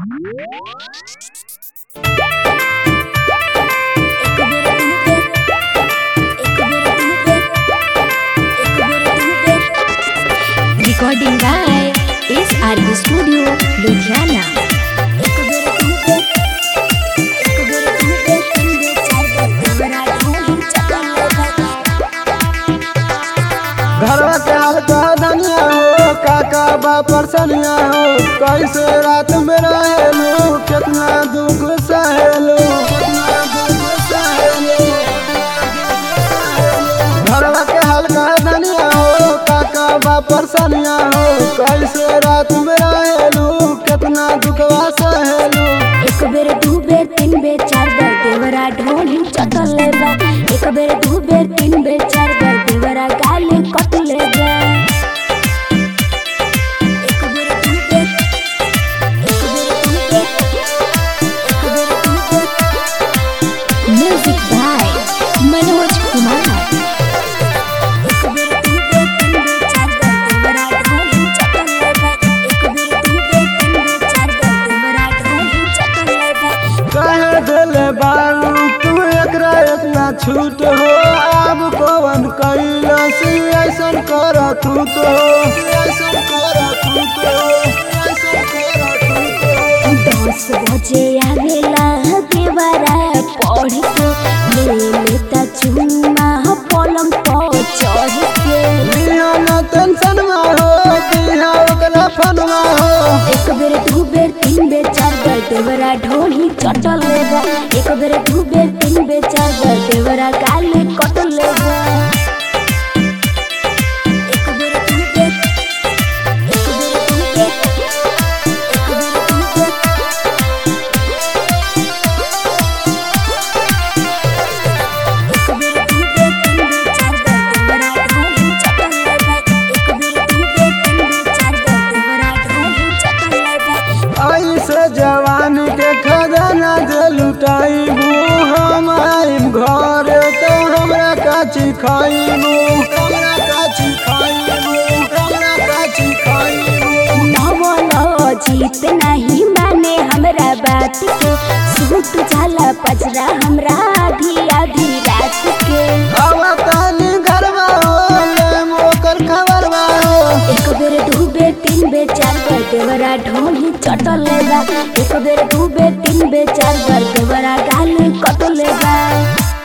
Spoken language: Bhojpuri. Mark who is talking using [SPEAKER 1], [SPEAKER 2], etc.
[SPEAKER 1] Recording by SRB Studio, Ludhiana.
[SPEAKER 2] घरवा के हाल का धनिया हो काका बा परसनिया हो कैसे रात में रहेलू कितना दुख सहेलू कितना दुख सहेलू घरवा के हाल का धनिया हो काका बा परसनिया हो कैसे रात में रहेलू कितना दुखवा सहेलू
[SPEAKER 1] एक बेर दू बेर तीन बेर चार बेर देवरा ढोली चटल बा एक बेर दू बेर तीन बेर चार बेर देवरा गाली कटले बा एक बेर दू बेर एक बेर दू बेर एक बेर दू बेर म्यूजिक बाय मनोज कुमार एक बेर दू बेर तीन बेर चार बेर देवरा ढोली चटल बा एक बेर दू बेर तीन बेर चार बेर देवरा ढोली चटल बा
[SPEAKER 2] कहे दिले बारू तू एकरा इतना छूट हो अब कौन कैलस ऐसन कर तू तो ऐसन कर तू तो ऐसन कर तू तो
[SPEAKER 1] दस बजे आवेला देवरा पढ़ के ले लेता चुम्मा पलंग पर चढ़ के
[SPEAKER 2] बिना न टेंशन में हो बिना ओकरा फन में हो
[SPEAKER 1] एक बेर दू बेर तीन बेर चार बेर देवरा ढोली चटल बा एक बेर दू बेर तीन बेर चार बेर देवरा गाली कटल बा एक बेर दू बेर एक बेर दू बेर एक बेर दू बेर एक बेर दू बेर तीन बेर चार बेर देवरा ढोली चटल बा एक बेर दू बेर तीन बेर चार बेर देवरा ढोली चटल बा
[SPEAKER 2] ऐसे जवानी के खजाना जे लुटाइबू हम आइम घर तो हमरा काची खाइबू हमरा काची खाइबू हमरा काची खाइबू
[SPEAKER 1] नवल जीत नहीं माने हमरा बात के सूट जाला पजरा हमरा आधी आधी रात के
[SPEAKER 2] हवा तानी घरवा हो ले मोकर खबरवा हो
[SPEAKER 1] एक बेर दू बेर तीन बेर चार बेर देवरा ढोली चटल बा एक बेर दू बेर तीन बेर चार बेर देवरा गाल कटल बा